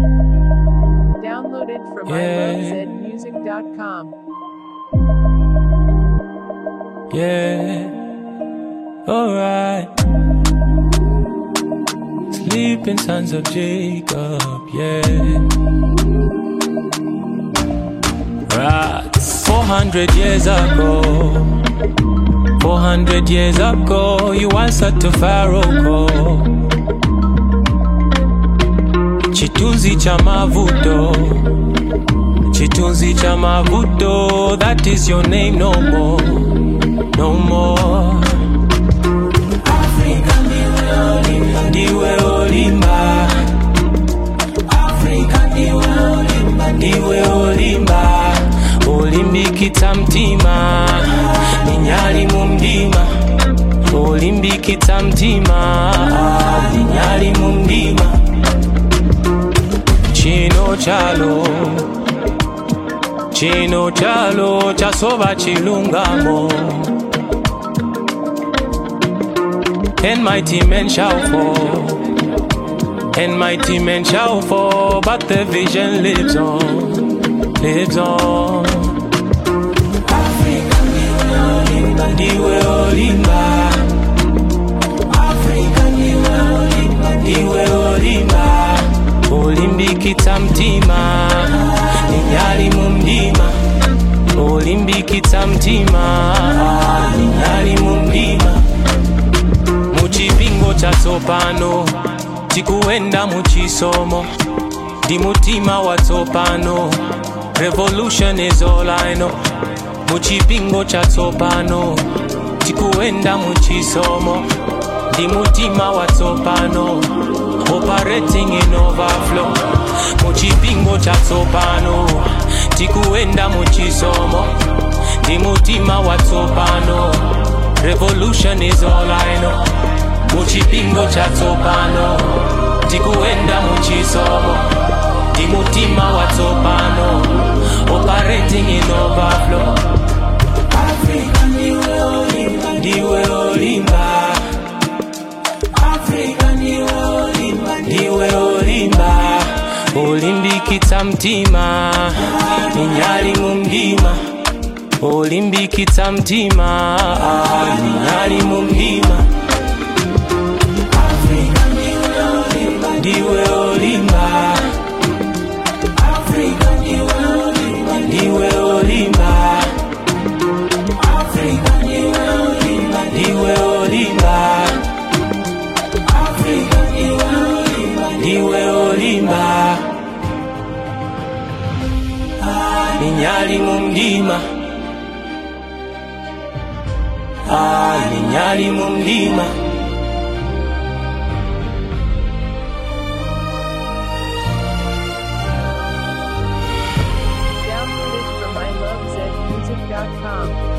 Downloaded from Yeah. ilovezmusic.com. Yeah, alright. Sleeping sons of Jacob, yeah. Right. 400 years ago, 400 years ago, you answered to Pharaoh call. Chitunzi cha mavuto, chitunzi cha mavuto, that is your name no more no more. Africa ndiwe olimba, ndiwe olimba. Africa ndiwe olimba, ndiwe olimba. Olimbikita mtima, ninyali mu mdima. Olimbikita mtima, ninyali mu mdima. Chino chalo, chino chalo chasoba chilungamo. and mighty men shall fall, and mighty men shall fall, but the vision lives on, lives on. Africa, ndiwe olimba, ndiwe olimba. Africa, ndiwe olimba, ndiwe olimba. Olimbikita mtima, ninyali mu mdima. Olimbikita mtima, ninyali mu mdima muchipingo cha tsopano tikuenda muchisomo ndi mutima wa tsopano revolution is all I know muchipingo cha tsopano tikuenda muchisomo ndi mutima wa tsopano operating in overflow muchipingo cha tsopano tikuenda muchisomo ndi mutima wa tsopano revolution is all I know muchipingo cha tsopano tikuenda muchisomo ndi mutima wa tsopano operating in overflow Africa ndiwe olimba ndiwe olimba Africa ndiwe olimba ndiwe olimba olimbikitsa mtima ninyali mu mdima olimbikitsa mtima ninyali mu mdima Africa ndiwe olimba ndiwe olimba Africa ndiwe olimba ndiwe olimba Africa ndiwe olimba ndiwe olimba Africa ndiwe olimba ndiwe olimba Ah, ninyali mu mdima Ah, ninyali mu mdima Downloaded from ilovezmusic.com.